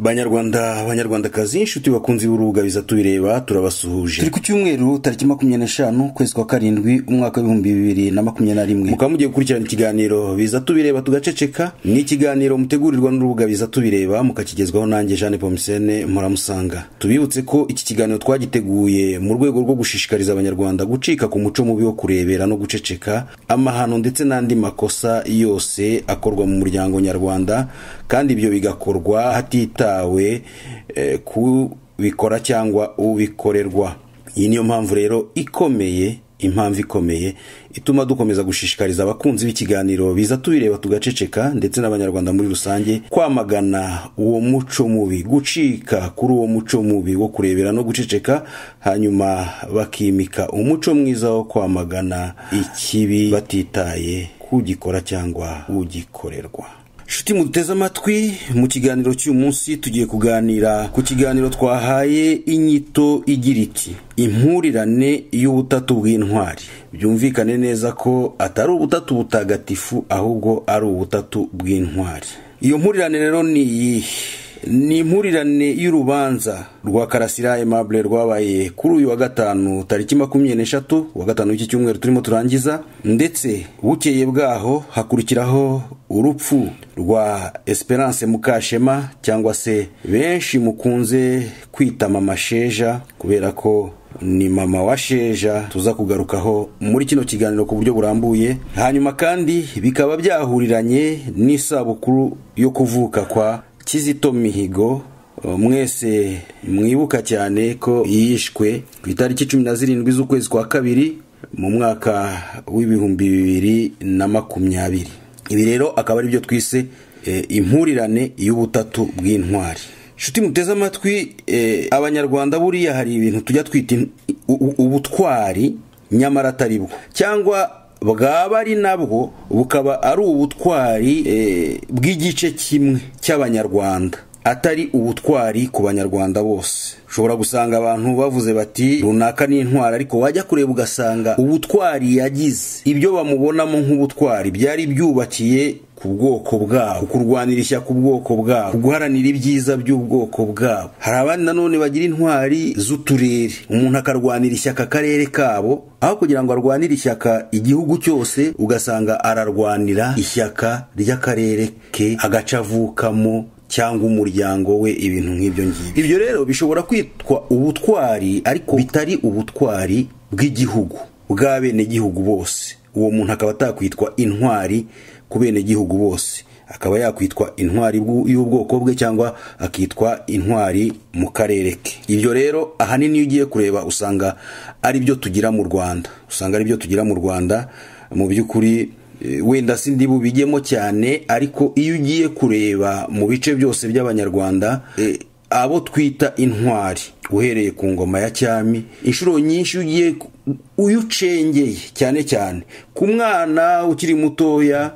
banyarwanda banyarwandakazi inshuti bakunzi b'urubuga biza tubireba turabasuhuje turi ku cyumweru tariki makumyabiri n'eshanu ukwezi kwa karindwi umwaka w'ibihumbi bibiri na makumyabiri na rimwe mukaba mugiye gukurikirana ikiganiro biza tubireba tugaceceka ni ikiganiro mutegurirwa n'urubuga biza tubireba mukakigezwaho nanjye jeanne pomisene muramusanga tubibutse ko iki kiganiro twagiteguye mu rwego rwo gushishikariza abanyarwanda gucika ku muco mubi wo kurebera no guceceka amahano ndetse n'andi makosa yose akorwa mu muryango nyarwanda kandi ibyo bigakorwa hatitawe hitawe ku bikora cyangwa ubikorerwa iyi niyo mpamvu rero ikomeye impamvu ikomeye ituma dukomeza gushishikariza abakunzi b'ikiganiro biza tubireba tugaceceka ndetse n'abanyarwanda muri rusange kwamagana uwo muco mubi gucika kuri uwo muco mubi wo kurebera no guceceka hanyuma bakimika umuco mwiza wo kwamagana ikibi batitaye kugikora cyangwa ugikorerwa shuti muduteze amatwi mu kiganiro cy'uyu munsi tugiye kuganira ku kiganiro twahaye inyito igira iti impurirane y'ubutatu bw'intwari byumvikane neza ko atari ubutatu butagatifu ahubwo ari ubutatu bw'intwari iyo mpurirane rero ni iyihe ni impurirane y'urubanza rwa karasira aimable rwabaye kuri uyu wa gatanu tariki makumyabiri n'eshatu wa gatanu w'iki cyumweru turimo turangiza ndetse bukeye bwaho hakurikiraho urupfu rwa esperance mukashema cyangwa se benshi mukunze kwita mama sheja kubera ko ni mama wa sheja tuza kugarukaho muri kino kiganiro ku buryo burambuye hanyuma kandi bikaba byahuriranye n'isabukuru yo kuvuka kwa kizito mihigo mwese mwibuka cyane ko yishwe ku itariki cumi na zirindwi z'ukwezi kwa kabiri mu mwaka w'ibihumbi bibiri na makumyabiri ibi rero akaba ari byo twise impurirane y'ubutatu bw'intwari inshuti muteze amatwi abanyarwanda buriya hari ibintu tujya twita ubutwari nyamara atari bwo cyangwa bwaba ari nabwo bukaba ari ubutwari bw'igice kimwe cy'abanyarwanda atari ubutwari ku banyarwanda bose ushobora gusanga abantu bavuze bati runaka ni intwari ariko wajya kureba ugasanga ubutwari yagize ibyo bamubonamo nk'ubutwari byari byubakiye ku bwoko bwabo kurwanira ishyaka ubwoko bwabo guharanira ibyiza by'ubwoko bwabo hari abandi nanone bagira intwari z'uturere umuntu akarwanira ishyaka akarere kabo aho kugira ngo arwanire ishyaka igihugu cyose ugasanga ararwanira ishyaka ry'akarere ke agace avukamo cyangwa umuryango we ibintu nk'ibyo ngibyo ibyo rero bishobora kwitwa ubutwari ariko bitari ubutwari bw'igihugu bw'abenegihugu bose uwo muntu akaba atakwitwa intwari ku benegihugu bose akaba yakwitwa intwari y'ubwoko bwe cyangwa akitwa intwari mu karere ke ibyo rero ahanini iyo ugiye kureba usanga ari byo tugira mu rwanda usanga ari byo tugira mu rwanda mu by'ukuri wenda si ndi bubigemo cyane ariko iyo ugiye kureba mu bice byose by'abanyarwanda abo twita intwari uhereye ku ngoma ya cyami inshuro nyinshi ugiye uyu ucengeye cyane cyane ku mwana ukiri mutoya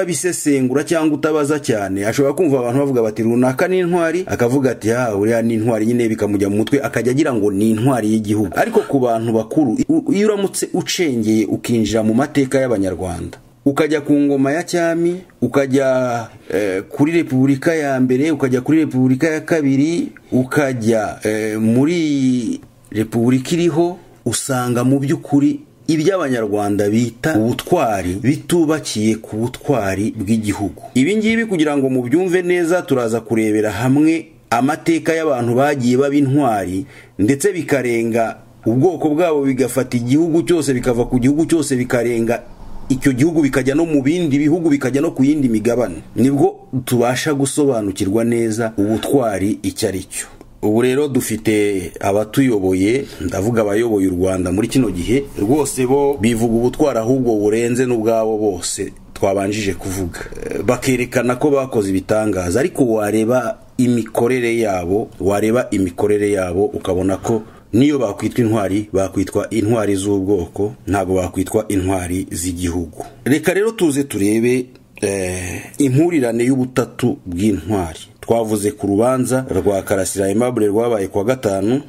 utabisesengura cyangwa utabaza cyane ashobora kumva abantu bavuga bati runaka ni intwari akavuga ati ha uriya ni intwari nyine bikamujya mu mutwe akajya agira ngo ni intwari y'igihugu ariko ku bantu bakuru iyo uramutse ucengeye ukinjira mu mateka y'abanyarwanda ukajya ku ngoma ya cyami ukajya eh, kuri repubulika ya mbere ukajya kuri repubulika ya kabiri ukajya eh, muri repubulika iriho usanga mu by'ukuri iby'abanyarwanda bita ubutwari bitubakiye ku butwari bw'igihugu ibi ngibi kugira ngo mubyumve neza turaza kurebera hamwe amateka y'abantu bagiye baba intwari ndetse bikarenga ubwoko bwabo bigafata igihugu cyose bikava ku gihugu cyose bikarenga icyo gihugu bikajya no mu bindi bihugu bikajya no ku yindi migabane nibwo tubasha gusobanukirwa neza ubutwari icyo ari cyo ubu rero dufite abatuyoboye ndavuga abayoboye u rwanda muri kino gihe rwose bo bivuga ubutwari ahubwo burenze n'ubwabo bose twabanjije kuvuga bakerekana ko bakoze ibitangaza ariko wareba imikorere yabo wareba imikorere yabo ukabona ko niyo bakwitwa intwari bakwitwa intwari z'ubwoko ntabwo bakwitwa intwari z'igihugu reka rero tuze turebe impurirane y'ubutatu bw'intwari twavuze ku rubanza rwa karasira aimable rwabaye kuwa gatanu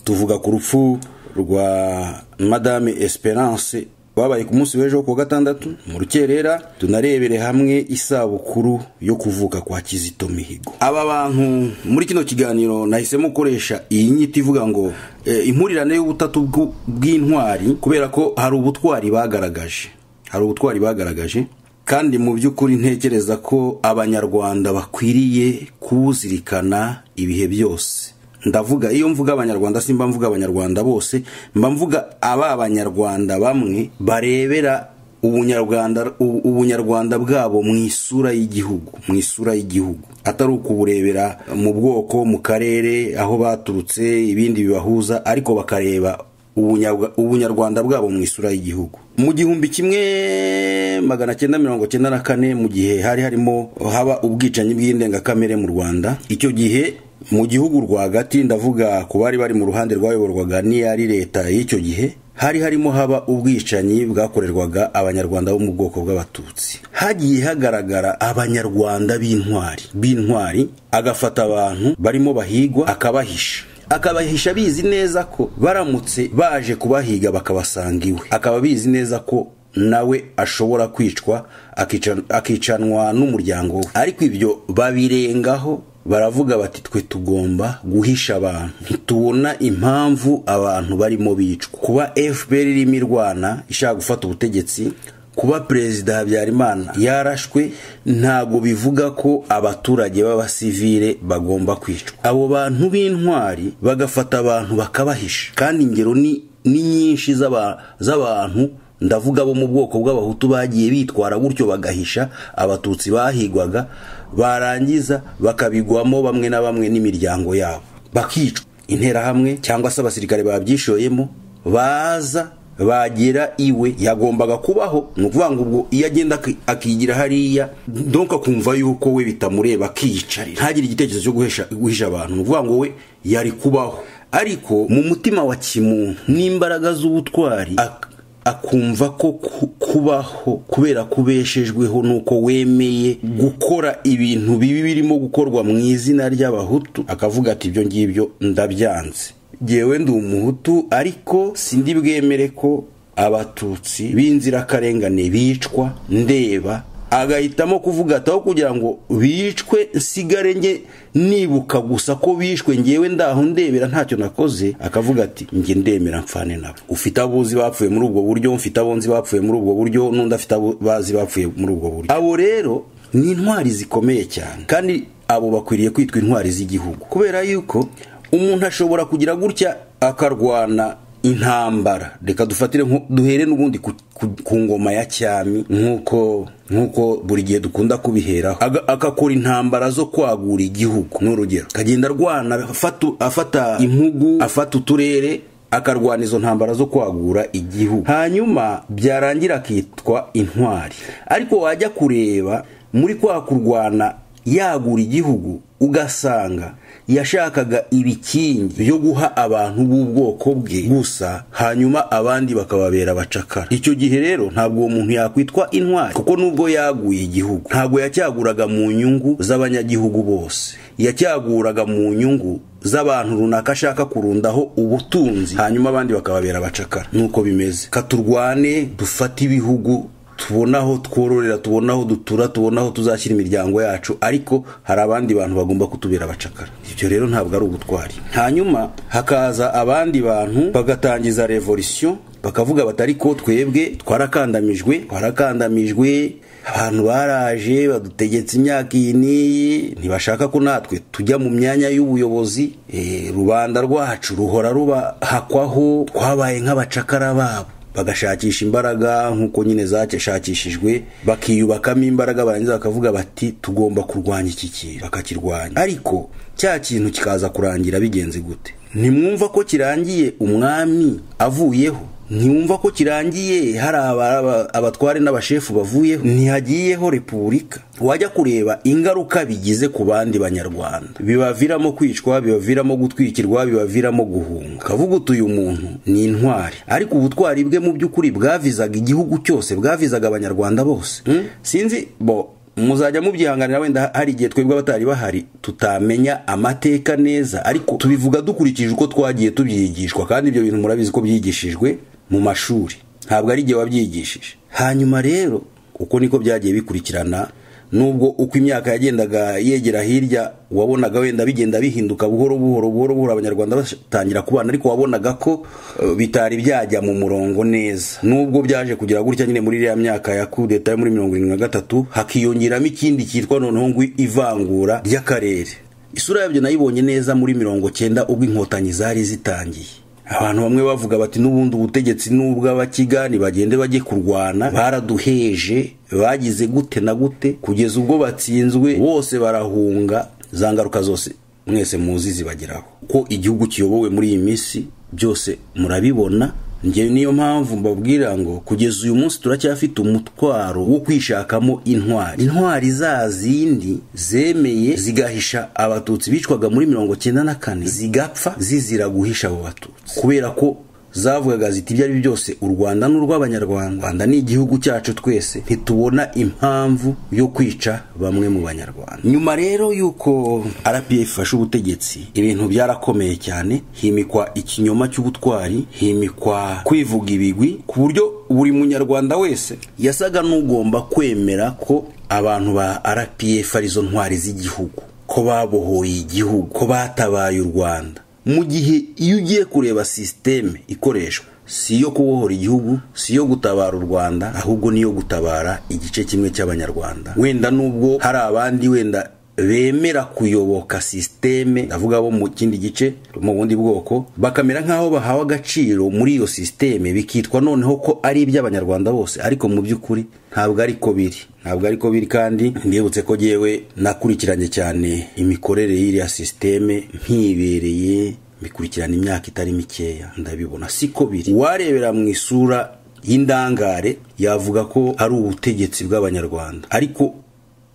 tuvuga ku rupfu rwa madame esperance wabaye ku munsi w'ejo ku wa gatandatu mu rukerera tunarebere hamwe isabukuru yo kuvuka kwa kizito mihigo aba bantu muri kino kiganiro nahisemo gukoresha iyi nyito ivuga ngo eh, impurirane y'ubutatu bw'u- bw'intwari kubera ko hari ubutwari bagaragaje hari ubutwari bagaragaje kandi mu by'ukuri ntekereza ko abanyarwanda bakwiriye kuwuzirikana ibihe byose ndavuga iyo mvuga abanyarwanda simba mvuga abanyarwanda bose mba mvuga aba abanyarwanda bamwe barebera ubunyarwanda ubu- ubunyarwanda bwabo mu isura y'igihugu mu isura y'igihugu atari ukuburebera mu bwoko mu karere aho baturutse ibindi bibahuza ariko bakareba ubunyarwa- ubunyarwanda bwabo mu isura y'igihugu mu gihumbi kimwe magana cyenda mirongo cyenda na kane mu gihe hari harimo haba ubwicanyi bw'indengakamere mu rwanda icyo gihe mu gihugu rwagati ndavuga ku bari bari mu ruhande rwayoborwaga n'iyari leta y'icyo gihe hari harimo haba ubwicanyi bwakorerwaga abanyarwanda bo mu bwoko bw'abatutsi hagiye hagaragara abanyarwanda b'intwari b'intwari agafata abantu barimo bahigwa akabahisha akabahisha bizi neza ko baramutse baje kubahiga bakabasanga iwe akaba bizi neza ko nawe ashobora kwicwa akica- akicanwa n'umuryango we ariko ibyo babirengaho baravuga bati twe tugomba guhisha abantu ntitubona impamvu abantu barimo bicwa kuba fpr irimo irwana ishaka gufata ubutegetsi kuba perezida habyarimana yarashwe ntabwo bivuga ko abaturage b'abasivile bagomba kwicwa abo bantu b'intwari bagafata abantu bakabahisha kandi ingero ni ni nyinshi z'aba- z'abantu ndavuga bo mu bwoko bw'abahutu bagiye bitwara gutyo bagahisha abatutsi bahigwaga barangiza bakabigwamo bamwe na bamwe n'imiryango yabo bakicwa interahamwe cyangwa se abasirikare babyishoyemo baza bagera iwe yagombaga kubaho ni ukuvuga ngo ubwo iyo agenda aki- akigira hariya donka akumva yuko we bitamureba akiyicarira ntagire igitekerezo cyo guhesha- guhisha abantu ni ukuvuga ngo we yari kubaho ariko mu mutima wa kimuntu n'imbaraga z'ubutwari ak- akumva ko ku- kubaho kubera ko ubeshejweho nuko wemeye gukora ibintu bibi birimo gukorwa mu izina ry'abahutu akavuga ati ibyo ngibyo ndabyanze jyewe ndi umuhutu ariko sindi bwemere ko abatutsi b'inzirakarengane bicwa ndeba agahitamo kuvuga ati aho kugira ngo bicwe nsigare njye nibuka gusa ko bishwe ngewe ndaho ndebera ntacyo nakoze akavuga ati njye ndemera mfane nabo ufite abuzi bapfuye muri ubwo buryo mfite abonzi bapfuye muri ubwo buryo n'undi afite abo bazi bapfuye muri ubwo buryo abo rero ni intwari zikomeye cyane kandi abo bakwiriye kwitwa intwari z'igihugu kubera yuko umuntu ashobora kugira gutya akarwana intambara reka dufatire nko- duhere n'ubundi ku, ku, ku ngoma ya cyami nk'uko nk'uko buri gihe dukunda kubiheraho Aga- agakora intambara zo kwagura igihugu ni urugero akagenda arwana afata, afata impugu afata uturere akarwana izo ntambara zo kwagura igihugu hanyuma byarangira akitwa intwari ariko wajya kureba muri kwa kurwana yagura igihugu ugasanga yashakaga ibikingi byo guha abantu b'ubwoko bwe gusa hanyuma abandi bakababera abacakara icyo gihe rero ntabwo uwo muntu yakwitwa intwari kuko nubwo yaguye igihugu ntabwo yacyaguraga mu nyungu z'abanyagihugu bose yacyaguraga mu nyungu z'abantu runaka ashaka kurundaho ubutunzi hanyuma abandi bakababera abacakara nuko bimeze katurwane dufate ibihugu tubona aho twororera tubona aho dutura tubona aho tuzashyira imiryango yacu ariko hari abandi bantu bagomba kutubera abacakara ibyo rero ntabwo ari ubutwari hanyuma hakaza abandi bantu bagatangiza revolisiyo bakavuga bati ariko twebwe twarakandamijwe twarakandamijwe abantu baraje badutegetse imyaka iyi n'iyi ntibashaka ko natwe tujya mu myanya y'ubuyobozi Eh, rubanda rwacu ruhora rubahakwaho twabaye nk'abacakara babo bagashakisha imbaraga nk'uko nyine zashakishijwe bakiyubakamo imbaraga barangiza bakavuga bati tugomba kurwanya iki kintu bakakirwanya ariko cya kintu kikaza kurangira bigenze gute ntimwumva ko kirangiye umwami avuyeho ntiwumva ko kirangiye hari aba- aba- abatware n'abashefu bavuyeho ntihagiyeho repubulika wajya kureba ingaruka bigize ku bandi banyarwanda bibaviramo kwicwa bibaviramo gutwikirwa bibaviramo guhunga kavuga uti uyu muntu ni intwari ariko ubutwari bwe mu by'ukuri bwavizaga igihugu cyose bwavizaga abanyarwanda bose Hmm? sinzi bo muzajya mubyihanganira wenda hari igihe twebwe abatari bahari tutamenya amateka neza ariko tubivuga dukurikije uko twagiye tubyigishwa kandi ibyo bintu murabizi ko byigishijwe mu mashuri ntabwo ari igihe wabyigishije hanyuma rero uko niko byagiye bikurikirana nubwo uko imyaka yagendaga yegera hirya wabonaga wenda bigenda bihinduka buhoro buhoro buhoro buhoro abanyarwanda batangira kubana ariko wabonaga ko eh, bitari byajya mu murongo neza nubwo byaje kugira gutya nyine muri iriya myaka ya kudeta yo muri mirongo irindwi na gatatu hakiyongeramo ikindi cyitwa noneho ngo ivangura ry'akarere isura yabyo nayibonye neza muri mirongo cyenda ubwo inkotanyi zari zitangiye abantu bamwe bavuga bati n'ubundi ubutegetsi n'ubw'abakigani bagende bajye kurwana baraduheje bagize gute na gute kugeza ubwo batsinzwe bose barahunga za ngaruka zose mwese muzi zibageraho ko igihugu kiyobowe muri iyi minsi byose murabibona njyewe niyo mpamvu mbabwira ngo kugeza uyu munsi turacyafite umutwaro wo kwishakamo intwari intwari za zindi zemeye zigahisha abatutsi bicwaga muri mirongo cyenda na kane zigapfa zizira guhisha abo batutsi kubera ko zavugaga ziti ibyo ari byo byose u rwanda ni urw'abanyarwanda rwanda ni igihugu cyacu twese ntitubona impamvu yo kwica bamwe mu banyarwanda nyuma rero y'uko rpa ifashe ubutegetsi ibintu byarakomeye cyane himikwa ikinyoma cy'ubutwari himikwa kwivuga ibigwi ku buryo buri munyarwanda wese yasaga n'ugomba kwemera ko abantu ba rpa arizo ntwari z'igihugu ko babohoye igihugu ko batabaye u rwanda mu gihe iyo ugiye kureba sisiteme ikoreshwa si iyo kubohora igihugu si iyo gutabara u rwanda ahubwo niyo gutabara igice kimwe cy'abanyarwanda wenda nubwo hari abandi wenda bemera kuyoboka sisiteme ndavuga bo mu kindi gice mu bundi bwoko bakamera nk'aho bahawe agaciro muri iyo sisiteme bikitwa noneho ko ari iby'abanyarwanda bose ariko mu by'ukuri ntabwo ari ko biri ntabwo ari ko biri kandi mbibutse ko yewe nakurikiranye cyane imikorere y'iriya sisiteme nkibereye bikurikirana imyaka itari mikeya ndabibona siko biri warebera mu isura y'indangare yavuga ko ari ubutegetsi bw'abanyarwanda ariko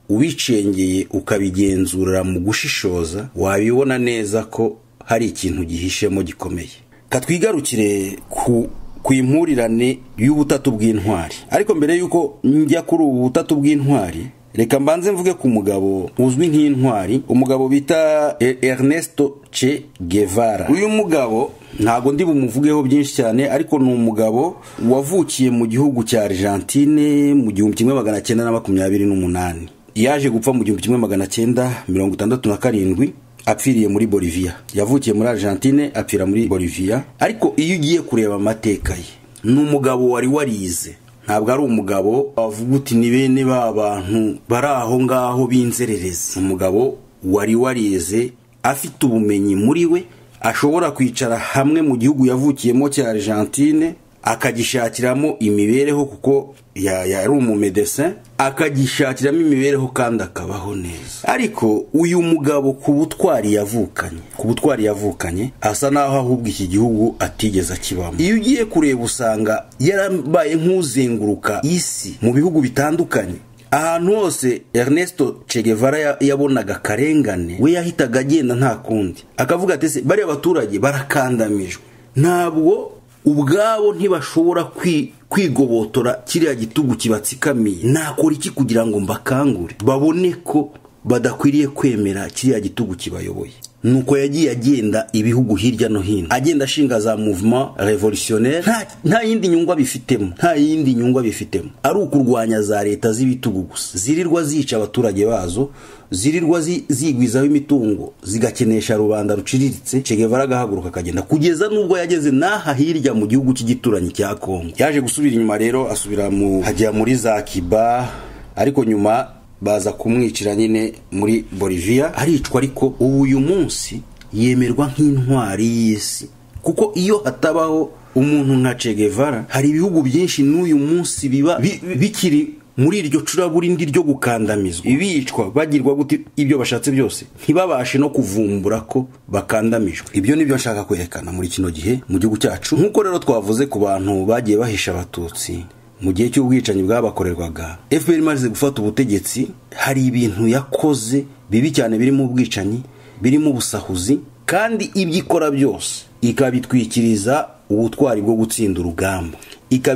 ubicengeye ukabigenzura mu gushishoza wabibona neza ko hari ikintu gihishemo gikomeye katwigarukire ku ku impurirane y'ubutatu bw'intwari ariko mbere y'uko njya kuri ubu butatu bw'intwari reka mbanze mvuge ku mugabo uzwi nk'intwari umugabo bita E- Ernesto Che Guevara uyu mugabo ntabwo ndi bumuvugeho byinshi cyane ariko ni umugabo wavukiye mu gihugu cya Argentine mu gihumbi kimwe magana cyenda na makumyabiri n'umunani yaje gupfa mu gihumbi kimwe magana cyenda mirongo itandatu na karindwi apfiriye muri Bolivia yavukiye muri Argentine apfira muri Bolivia ariko iyo ugiye kureba amateka ye ni umugabo wari warize ntabwo ari umugabo wavuga uti ni bene ba bantu bari aho ngaho b'inzererezi umugabo wari warize afite ubumenyi muri we ashobora kwicara hamwe mu gihugu yavukiyemo cya Argentine akagishakiramo imibereho kuko ya- yari umumedesin akagishakiramo imibereho kandi akabaho neza ariko uyu mugabo ku butwari yavukanye ku butwari yavukanye asa n'aho ahubwo iki gihugu atigeze akibamo iyo ugiye kureba usanga yarabaye nk'uzenguruka isi mu bihugu bitandukanye ahantu hose Ernesto Che Guevara ya- yabonaga akarengane we yahitaga agenda nta kundi akavuga ati "Ese bariya baturage barakandamijwe ntabwo ubwabo ntibashobora kwi- kwigobotora kiriya gitugu kibatsikamiye nakora iki kugira ngo mbakangure babone ko badakwiriye kwemera kiriya gitugu kibayoboye nuko yagiye agenda ibihugu hirya no hino agenda ashinga za mouvement revolutionnaire nta, nta yindi nyungu abifitemo nta yindi nyungu abifitemo ari ukurwanya za leta z'ibitugu gusa zirirwa zica abaturage bazo zirirwa zi- zigwizaho imitungo zigakenesha rubanda ruciriritse Che Guevara agahaguruka akagenda kugeza nubwo yageze n'aha hirya mu gihugu cy'igituranyi cya Kongo yaje gusubira inyuma rero asubira mu hajya muri za Kiba ariko nyuma baza kumwicira nyine muri Bolivia aricwa ariko ubu uyu munsi yemerwa nk'intwari y'isi kuko iyo hatabaho umuntu nka Che Guevara hari ibihugu byinshi n'uyu munsi biba bi- bi- bikiri muri iryo curaburindi ryo gukandamizwa ibicwa bagirwa gute ibyo bashatse byose ntibabashe no kuvumbura ko bakandamijwe ibyo nibyo nshaka kwerekana muri kino gihe mu gihugu cyacu nk'uko rero twavuze ku bantu bagiye bahisha abatutsi mu gihe cy'ubwicanyi bwabakorerwaga fpr imaze gufata ubutegetsi hari ibintu yakoze bibi cyane birimo ubwicanyi birimo ubusahuzi kandi ibyo ikora byose ikabitwikiriza ubutwari bwo gutsinda urugamba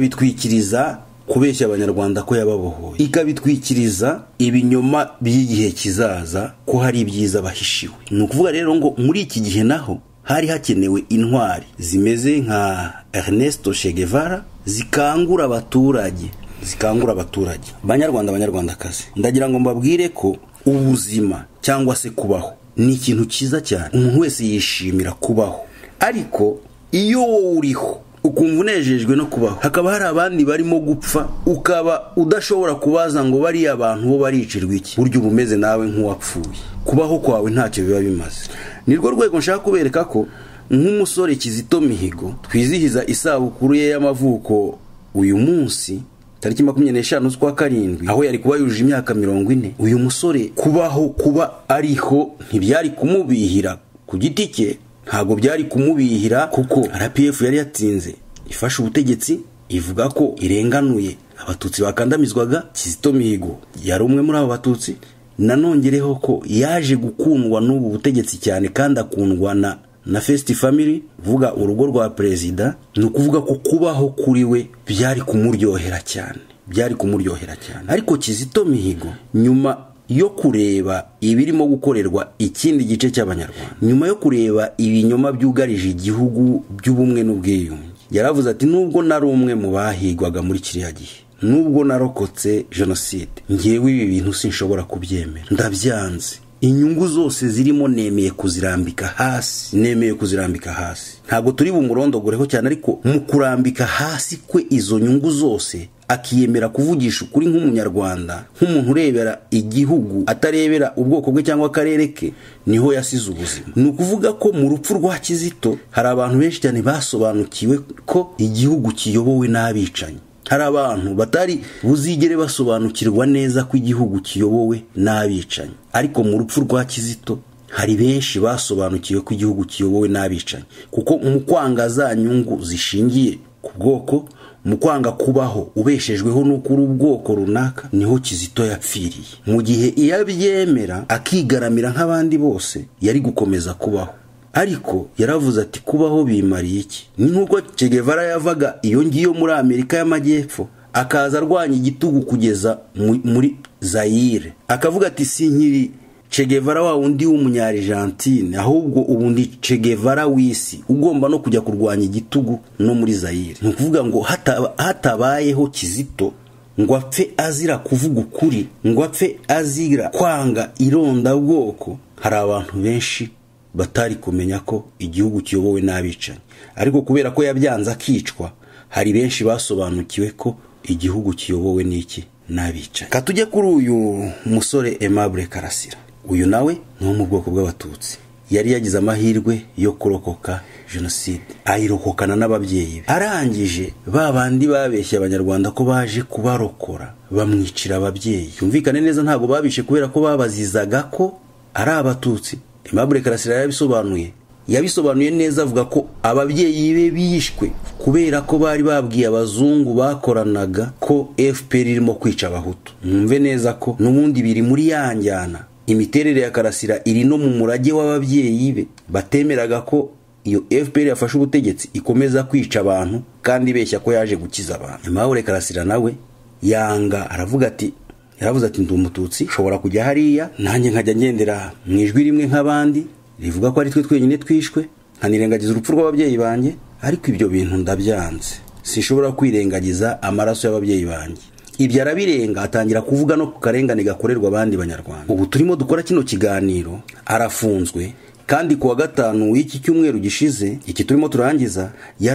ikabitwikiriza kubeshya abanyarwanda ko yababohoye ikabitwikiriza ibinyoma by'igihe kizaza ko hari ibyiza bahishiwe ni ukuvuga rero ngo muri iki gihe naho hari hakenewe intwari zimeze nka Ernesto Che Guevara zikangura abaturage zikangura abaturage banyarwanda banyarwandakazi ndagira ngo mbabwire ko ubuzima cyangwa se kubaho ni ikintu cyiza cyane umuntu wese yishimira kubaho ariko iyo wowe uriho ukumva unejejwe no kubaho hakaba hari abandi barimo gupfa ukaba udashobora kubaza ngo bariya abantu bo baricirwa iki burya uba umeze nawe nk'uwapfuye kubaho kwawe ntacyo biba bimaze ni rwo rwego nshaka kubereka ko nk'umusore kizito mihigo twizihiza isabukuru ye y'amavuko uyu munsi tariki makumyabiri n'eshanu z'ukwa karindwi aho yari kuba yujuje imyaka mirongo ine uyu musore kubaho kuba ariho ntibyari kumubihira ku giti cye ntabwo byari kumubihira kuko rpf yari yatsinze ifashe ubutegetsi ivuga ko irenganuye abatutsi bakandamizwaga kizito mihigo yari umwe muri abo batutsi nanongereho ko yaje gukundwa n'ubu butegetsi cyane kandi akundwa na na fesiti famili vuga urugo rwa perezida ni ukuvuga ko kubaho kuri we byari kumuryohera cyane byari kumuryohera cyane ariko kizito mihigo nyuma yo kureba ibirimo gukorerwa ikindi gice cy'abanyarwanda nyuma yo kureba ibinyoma byugarije igihugu by'ubumwe n'ubwiyunge yaravuze ati nubwo nari umwe mu bahigwaga muri kiriya gihe nubwo narokotse jenoside ngewe ibi bintu sinshobora kubyemera ndabyanze inyungu zose zirimo nemeye kuzirambika hasi nemeye kuzirambika hasi ntabwo turi bumurondogoreho cyane ariko mu kurambika hasi kwe izo nyungu zose akiyemera kuvugisha ukuri nk'umunyarwanda nk'umuntu urebera igihugu atarebera ubwoko bwe cyangwa akarere ke niho yasize ubuzima ni ukuvuga ko mu rupfu rwa kizito hari abantu benshi cyane basobanukiwe ko igihugu kiyobowe n'abicanyi hari abantu batari buzigere basobanukirwa neza ko igihugu kiyobowe n'abicanyi ariko mu rupfu rwa kizito hari benshi basobanukiwe ko igihugu kiyobowe n'abicanyi kuko mu kwanga za nyungu zishingiye ku bwoko mu kwanga kubaho ubeshejweho n'ukuri ubwoko runaka niho kizito yapfiriye mu gihe iyo abyemera akigaramira nk'abandi bose yari gukomeza kubaho ariko yaravuze ati kubaho bimariye iki ni nk'uko Guevara yavaga iyo ngiyo muri amerika y'amajyepfo akaza arwanya igitugu kugeza muri zayire akavuga ati si nkiri Guevara wa wundi w'umunyarigentine ahubwo ubundi Guevara w'isi ugomba no kujya kurwanya igitugu no muri zayire ni ukuvuga ngo hatabayeho kizito ngo apfe azira kuvuga ukuri ngo apfe azira kwanga irondabwoko hari abantu benshi batari kumenya ko igihugu kiyobowe n'abicanyi ariko kubera ko yabyanze akicwa hari benshi basobanukiwe ko igihugu kiyobowe n'iki n'abicanyi katujye kuri uyu musore Aimable karasira uyu nawe ni wo mu bwoko bw'abatutsi yari yagize amahirwe yo kurokoka jenoside ayirokokana n'ababyeyi be arangije ba bandi babeshye abanyarwanda ko baje kubarokora bamwicira ababyeyi yumvikane neza ntabwo babishe kubera ko babazizaga ko ari abatutsi Aimable Karasira yabisobanuye yabisobanuye neza avuga ko ababyeyi be bishwe kubera ko bari babwiye abazungu bakoranaga ko FPR irimo kwica abahutu mwumve neza ko n'ubundi biri muri yanjyana imiterere ya Karasira iri no mu murage w'ababyeyi be batemeraga ko iyo FPR yafashe ubutegetsi ikomeza kwica abantu kandi beshya ko yaje gukiza abantu Aimable Karasira nawe yanga aravuga ati yaravuze ati ndi umututsi nshobora kujya hariya nanjye nkajya ngendera mu ijwi rimwe nk'abandi rivuga ko ari twe twenyine twishwe nkanirengagiza urupfu rw'ababyeyi banjye ariko ibyo bintu ndabyanze sinshobora kwirengagiza amaraso y'ababyeyi banjye ibyo arabirenga atangira kuvuga no ku karengane gakorerwa abandi banyarwanda ubu turimo dukora kino kiganiro arafunzwe kandi ku wa gatanu w'iki cyumweru gishize iki turimo turangiza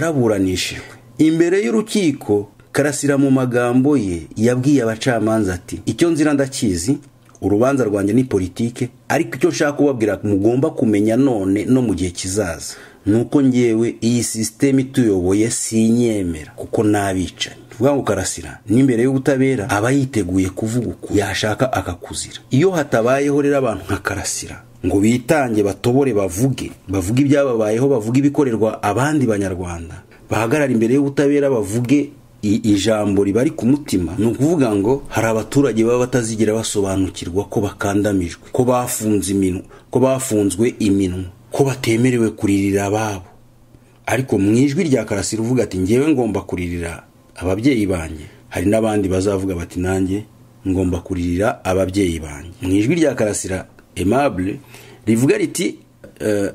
yaraburanishijwe imbere y'urukiko karasira mu magambo ye yabwiye abacamanza ati icyo nzira ndakizi urubanza rwanjye ni politike ariko icyo nshaka kubabwira mugomba kumenya none no mu gihe kizaza ni uko ngewe iyi sisiteme ituyoboye sinyemera kuko n'abicanyi tuvuga ngo karasira n'imbere y'ubutabera aba yiteguye kuvuga uko yashaka akakuzira iyo hatabayeho rero abantu nka karasira ngo bitange batobore bavuge bavuge ibyababayeho bavuge ibikorerwa abandi banyarwanda bahagarara imbere y'ubutabera bavuge ijambo ribari ku mutima ni ukuvuga ngo hari abaturage baba batazigira basobanukirwa ko bakandamijwe ko bafunze iminwa ko bafunzwe iminwa ko batemerewe kuririra ababo ariko mu ijwi rya karasira uvuga ati ngewe ngomba kuririra ababyeyi banjye hari n'abandi bazavuga bati nanjye ngomba kuririra ababyeyi banjye mu ijwi rya karasira Aimable rivuga riti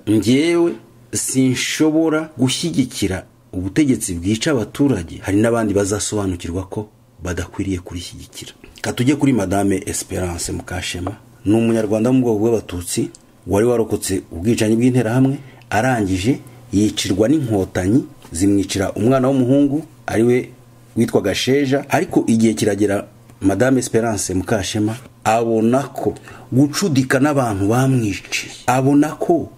ngewe sinshobora gushyigikira ubutegetsi bwica abaturage hari n'abandi bazasobanukirwa ko badakwiriye kurishyigikira katujye kuri madame esperance mukashema ni umunyarwanda wo mu bwoko bw'abatutsi wari warokotse ubwicanyi bw'interahamwe arangije yicirwa n'inkotanyi zimwicira umwana w'umuhungu ari we witwaga sheja ariko igihe kiragera madame esperance mukashema abona ko gucudika n'abantu bamwishe abona ko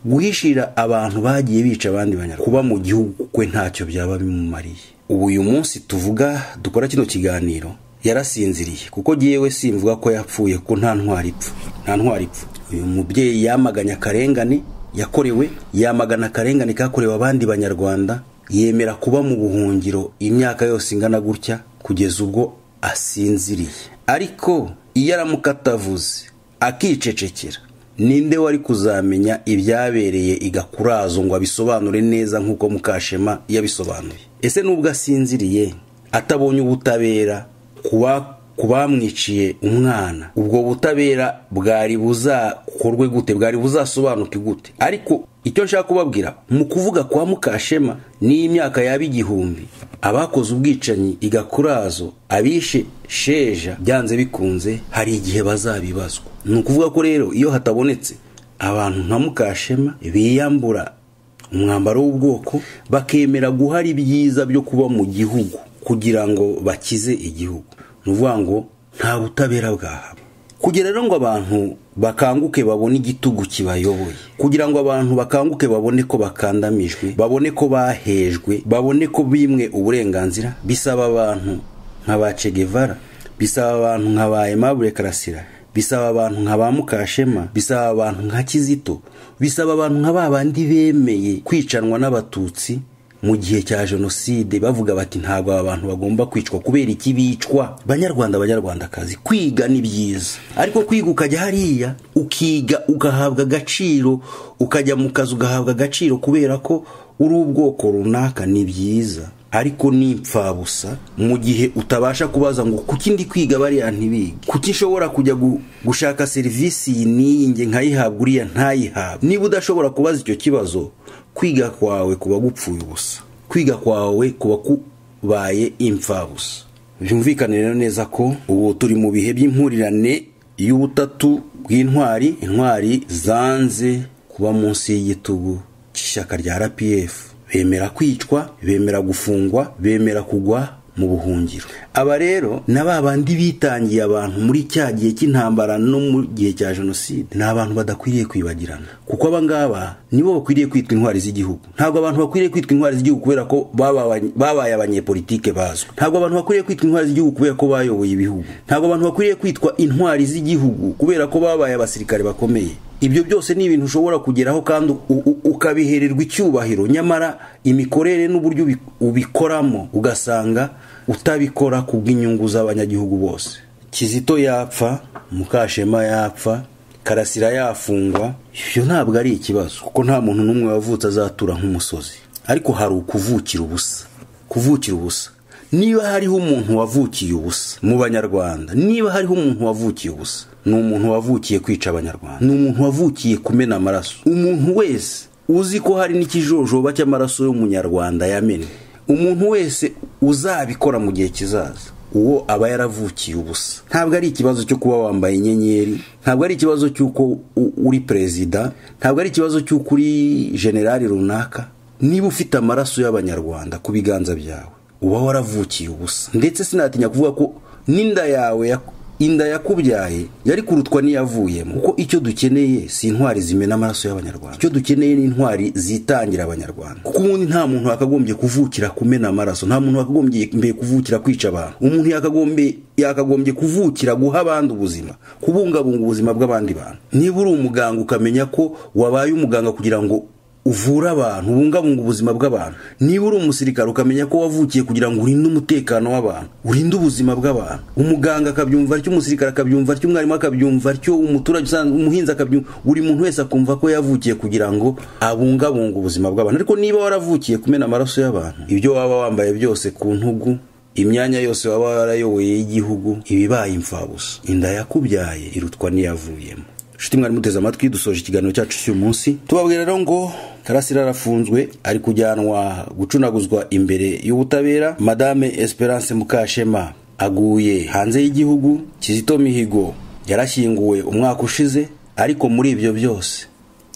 guhishira abantu bagiye bica abandi banyarwanda kuba mu gihugu kwe ntacyo byaba bimumariye ubu uyu munsi tuvuga dukora kino kiganiro yarasinziriye kuko yewe simvuga ko yapfuye ko nta ntwari ipfa nta ntwari ipfa uyu mubyeyi yamaganye akarengane yakorewe yamagana akarengane kakorewe abandi banyarwanda yemera kuba mu buhungiro imyaka yose ingana gutya kugeza ubwo asinziriye ariko iyo aramuka atavuze akicecekera ninde wari kuzamenya ibyabereye igakurazo ngo abisobanure neza nk'uko mukashema yabisobanuye ese n'ubwo asinziriye atabonye ubutabera ku bamwiciye umwana ubwo butabera bwari buzakorwe gute bwari buzasobanuke gute ariko icyo nshaka kubabwira mu kuvuga kwa mukashema n'imyaka yaba igihumbi abakoze ubwicanyi igakurazo abishe sheja byanze bikunze hari igihe bazabibazwa ni ukuvuga ko rero iyo hatabonetse abantu nka mukashema biyambura umwambaro w'ubwoko bakemera guhara ibyiza byo kuba mu gihugu kugira ngo bakize igihugu ni ukuvuga ngo nta butabera bwahaba kugira rero ngo abantu bakanguke babone igitugu kibayoboye kugira ngo abantu bakanguke babone ko bakandamijwe babone ko bahejwe babone ko bimwe uburenganzira bisaba abantu nka ba Guevara bisaba abantu nka ba Aimable Karasira bisaba abantu nka ba Mukashema bisaba abantu nka Kizito bisaba abantu nka babandi bemeye kwicanwa n'abatutsi mu gihe cya jenoside bavuga bati ntabwo aba bantu bagomba kwicwa kubera iki bicwa banyarwanda banyarwandakazi kwiga ni byiza ariko kwiga ukajya hariya ukiga ugahabwa agaciro ukajya mu kazi ugahabwa agaciro kubera ko uri ubwoko runaka ni byiza ariko ni impfabusa mu gihe utabasha kubaza ngo kuki ndi kwiga bariya ntibige kuki nshobora kujya gushaka serivisi iyi n'iyi nge nkayihabwa uriya ntayihabwe niba udashobora kubaza icyo kibazo kwiga kwawe kuba gupfuye ubusa kwiga kwawe kuba kubaye impfabusa byumvikane rero neza ko ubu turi mu bihe by'impurirane y'ubutatu bw'intwari intwari zanze kuba munsi y'igitugu cy'ishyaka rya rpf bemera kwicwa bemera gufungwa bemera kugwa mu buhungiro aba rero na ba bandi bitangiye abantu muri cya gihe cy'intambara no mu gihe cya jenoside ni abantu badakwiriye kwibagirana kuko aba ngaba nibo bakwiriye kwitwa intwari z'igihugu ntabwo abantu bakwiriye kwitwa intwari z'igihugu kubera ko babaye abanyepolitike bazwi ntabwo abantu bakwiriye kwitwa intwari z'igihugu kubera ko bayoboye ibihugu ntabwo abantu bakwiriye kwitwa intwari z'igihugu kubera ko babaye abasirikare bakomeye ibyo byose ni ibintu ushobora kugeraho kandi ukabihererwa icyubahiro nyamara imikorere n'uburyo ubikoramo ugasanga utabikora ku bw'inyungu z'abanyagihugu bose kizito yapfa mukashema yapfa karasira yafungwa ibyo ntabwo ari ikibazo kuko nta muntu n'umwe wavutse azatura nk'umusozi ariko hari ukuvukira ubusa kuvukira ubusa niba hariho umuntu wavukiye ubusa mu banyarwanda niba hariho umuntu wavukiye ubusa ni umuntu wavukiye kwica abanyarwanda ni umuntu wavukiye kumena amaraso umuntu wese uzi ko hari n'ikijojoba cy'amaraso y'umunyarwanda yamennye umuntu wese uzabikora mu gihe kizaza uwo aba yaravukiye ubusa ntabwo ari ikibazo cyo kuba wambaye inyenyeri ntabwo ari ikibazo cy'uko uri perezida ntabwo ari ikibazo cy'uko uri generali runaka niba ufite amaraso y'abanyarwanda ku biganza byawe uba waravukiye ubusa ndetse sinatinya kuvuga ko n'inda yawe inda yakubyaye yari kurutwa n'iyavuyemo kuko icyo dukeneye si intwari zimena amaraso y'abanyarwanda icyo dukeneye ni intwari zitangira abanyarwanda kuko ubundi nta muntu wakagombye kuvukira kumena amaraso nta muntu wakagombye kuvukira kwica abantu umuntu yakagombye kuvukira guha abandi ubuzima kubungabunga ubuzima bw'abandi bantu niba uri umuganga ukamenya ko wabaye umuganga kugira ngo uvura abantu ubungabunga ubuzima bw'abantu niba uri umusirikare ukamenya ko wavukiye kugira ngo urinde umutekano w'abantu urinde ubuzima bw'abantu umuganga akabyumva atyo umusirikare akabyumva atyo umwarimu akabyumva atyo umuturage usanzwe umuhinzi akabyumva buri muntu wese akumva ko yavukiye kugira ngo abungabunge ubuzima bw'abantu ariko niba waravukiye kumena amaraso y'abantu ibyo waba wambaye byose ku ntugu imyanya yose waba warayoboye y'igihugu ibibaye imfabusa inda yakubyaye irutwa n'iyavuyemo nshuti mwari muteze amatwi dusoje ikiganiro cyacu cy'uyu munsi tubabwira rero ngo karasira arafunzwe ari kujyanwa gucunaguzwa imbere y'ubutabera madame esperance mukashema aguye hanze y'igihugu kizito mihigo yarashyinguwe umwaka ushize ariko muri ibyo byose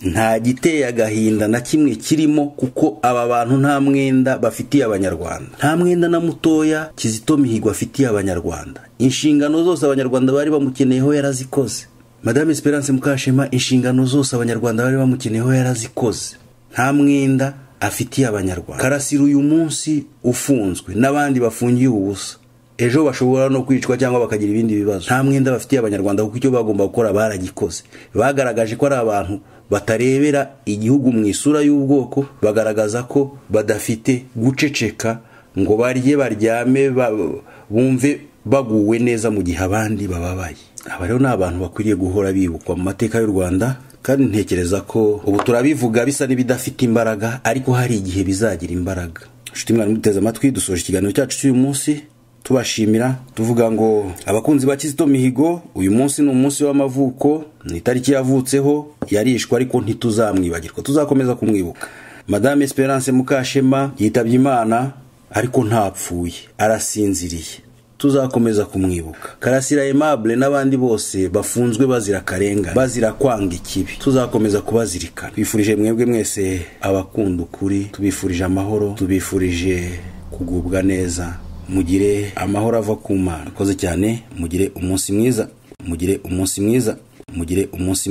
nta giteye agahinda na kimwe kirimo kuko aba bantu nta mwenda bafitiye abanyarwanda nta mwenda na mutoya kizito mihigo afitiye abanyarwanda inshingano zose abanyarwanda bari bamukeneyeho yarazikoze madame esperance mukashema inshingano zose abanyarwanda bari bamukeneyeho yarazikoze nta mwenda afitiye abanyarwanda karasira uyu munsi ufunzwe n'abandi bafungiye ubusa ejo bashobora no kwicwa cyangwa bakagira ibindi bibazo nta mwenda bafitiye abanyarwanda kuko icyo bagomba gukora baragikoze bagaragaje ko ari abantu batarebera igihugu mu isura y'ubwoko bagaragaza ko badafite guceceka ngo barye baryame bumve baguwe neza mu gihe abandi bababaye aba rero ni abantu bakwiriye guhora bibukwa mu mateka y'u rwanda kandi ntekereza ko ubu turabivuga bisa n'ibidafite imbaraga ariko hari igihe bizagira imbaraga inshuti mwari muteze amatwi dusoje ikiganiro cyacu cy'uyu munsi tubashimira tuvuga ngo abakunzi ba kizito mihigo uyu munsi ni umunsi w'amavuko ni itariki yavutseho yarishwe ariko ntituzamwibagirwa tuzakomeza kumwibuka madame esperance mukashema yitabye imana ariko ntapfuye arasinziriye tuzakomeza kumwibuka karasira aimable n'abandi bose bafunzwe bazira akarengane bazira kwanga ikibi tuzakomeza kubazirikana twifurije mwebwe mwese abakunda ukuri tubifurije amahoro tubifurije kugubwa neza mugire amahoro ava ku mana akoze cyane mugire umunsi mwiza mugire umunsi mwiza mugire umunsi mwiza